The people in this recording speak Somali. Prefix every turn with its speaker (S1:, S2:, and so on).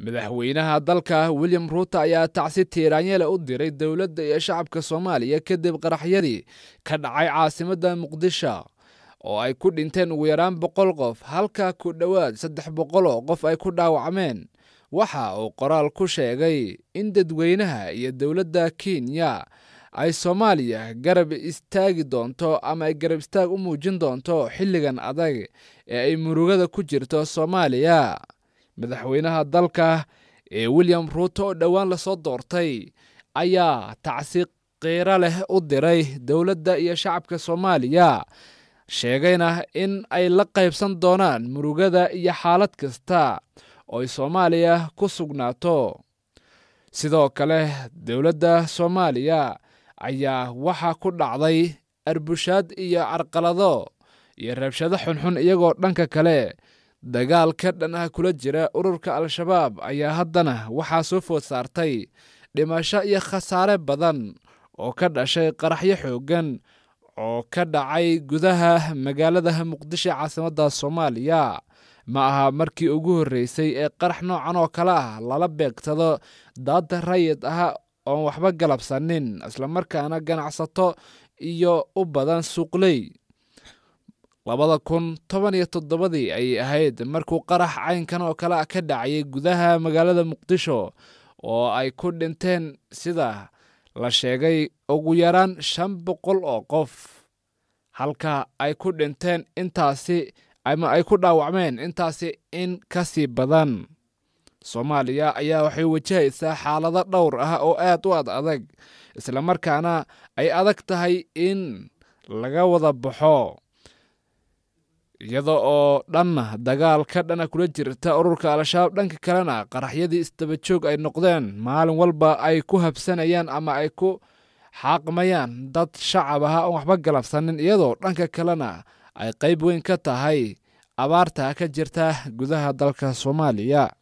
S1: madaxweynaha dalka william ruuto ayaa tacsi tiiraanyele u diray dowladda iyo shacabka soomaaliya kadib qaraxyadii ka dhacay caasimadda muqdisho oo ay ku dhinteen ugu yaraan boqol qof halka ku dhowaad saddex boqol oo qof ay ku dhaawacmeen waxa uu qoraal ku sheegay in dadweynaha iyo dowladda kenya ay soomaaliya garab istaagi doonto ama ay garab istaag u muujin doonto xilligan adag ee ay murugada ku jirto soomaaliya madaxweynaha dalka ee william ruuto oo dhowaan lasoo doortay ayaa tacsi qiiro leh u diray dowladda iyo shacabka soomaaliya sheegayna in ay la qaybsan doonaan murugada iyo xaalad kasta oo ay soomaaliya ku sugnaato sidoo kale dowladda soomaaliya ayaa waxaa ku dhacday arbushaad iyo carqalado iyo rabshado xunxun iyagoo dhanka kale dagaal ka dhan ah kula jira ururka al-shabaab ayaa haddana waxaa soo food saartay dhimasho iyo khasaare badan oo ka dhashay qaraxyo xooggan oo ka dhacay gudaha magaalada muqdisho caasimadda soomaaliya ma aha markii ugu horreysay ee qarax noocan oo kale ah lala beegtado daad rayid ah oon waxba galabsanin islamarkaana ganacsato iyo u badan suuqley labada kun toban iyo toddobadii ayay ahayd markuu qarax caynkan oo kale ka dhacayay gudaha magaalada muqdisho oo ay ku dhinteen sida la sheegay ugu yaraan shan boqol oo qof halka ay ku dhinteen intaasi ama ay ku dhaawacmeen intaasi in ka sii badan soomaaliya ayaa waxay wajahaysaa xaalado dhowr ah oo aad u ad adag islamarkaana ay adag tahay in laga wada baxo iyada oo dhanna dagaal ka dhana kula jirta ururka al-shabaab dhanka kalena qaraxyadii isdabajoog ay noqdeen maalin walba ay ku habsanayaan ama ay ku xaaqmayaan dad shacab aha oon waxba galabsanin iyadoo dhanka kalena ay qayb weyn ka tahay abaarta ka jirta gudaha dalka soomaaliya